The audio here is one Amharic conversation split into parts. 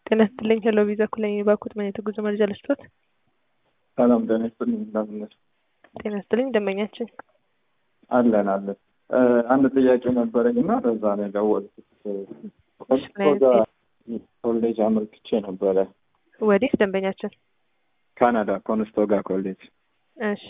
ጤና ይስጥልኝ ሄሎ ቪዛ ኩለኝ ባኩት ምን የተጉዞ መረጃ ልስጦት? ሰላም ጤና ይስጥልኝ እንደምን ነሽ? ጤና ይስጥልኝ ደንበኛችን አለን አለን። አንድ ጥያቄ ነበረኝ እና በዛ ነው የደወልኩት። ኦክስፎርድ ኮሌጅ አመልክቼ ነበረ። ወዴት ደንበኛችን? ካናዳ ኮንስቶጋ ኮሌጅ እሺ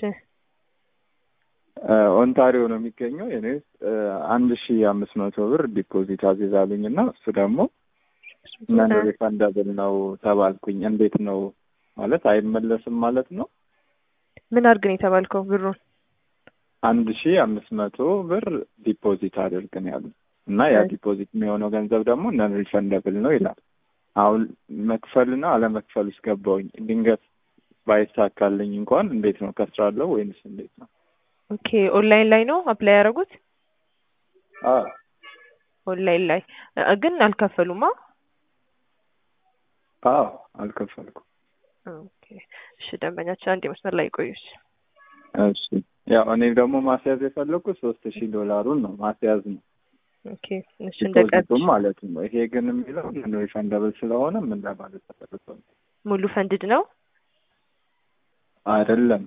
ኦንታሪዮ ነው የሚገኘው። እኔ አንድ ሺ አምስት መቶ ብር ዲፖዚት አዚዛሉኝ እና እሱ ደግሞ ነን ሪፈንደብል ነው ተባልኩኝ። እንዴት ነው ማለት አይመለስም ማለት ነው? ምን አድርግ ነው የተባልከው? ብሩን አንድ ሺ አምስት መቶ ብር ዲፖዚት አድርግ ነው ያሉ እና ያ ዲፖዚት የሚሆነው ገንዘብ ደግሞ ነን ሪፈንደብል ነው ይላል። አሁን መክፈልና አለመክፈል ውስጥ ገባውኝ። ድንገት ባይሳካልኝ እንኳን እንዴት ነው ከስራለሁ ወይንስ እንዴት ነው? ኦኬ ኦንላይን ላይ ነው አፕላይ ያደረጉት? አዎ ኦንላይን ላይ ግን አልከፈሉማ? አዎ አልከፈልኩም። ኦኬ እሺ ደንበኛችን አንድ መስመር ላይ ይቆዩሽ። እሺ ያው እኔ ደግሞ ማስያዝ የፈለኩት ሶስት ሺህ ዶላሩን ነው ማስያዝ ነው ኦኬ እሺ እንደቀጥ ዲፖዚቱም ማለት ነው። ይሄ ግን የሚለው ነን ሪፈንደብል ስለሆነ ምን ለማለት ተፈልጎ ነው? ሙሉ ፈንድድ ነው አይደለም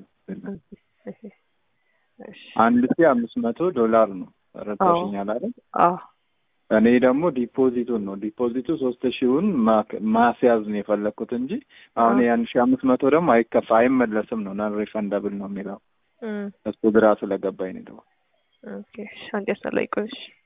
አንድ ሺህ አምስት መቶ ዶላር ነው ረዳሽኛል አይደል? አዎ እኔ ደግሞ ዲፖዚቱን ነው ዲፖዚቱ ሶስት ሺውን ማስያዝ ነው የፈለግኩት እንጂ አሁን የአንድ ሺህ አምስት መቶ ደግሞ አይከፋ አይመለስም ነው ነን ሪፈንደብል ነው የሚለው እሱ ግራ ስለገባኝ ነው። ኦኬ እሺ አንድ መስመር ላይ ይቆዩሽ።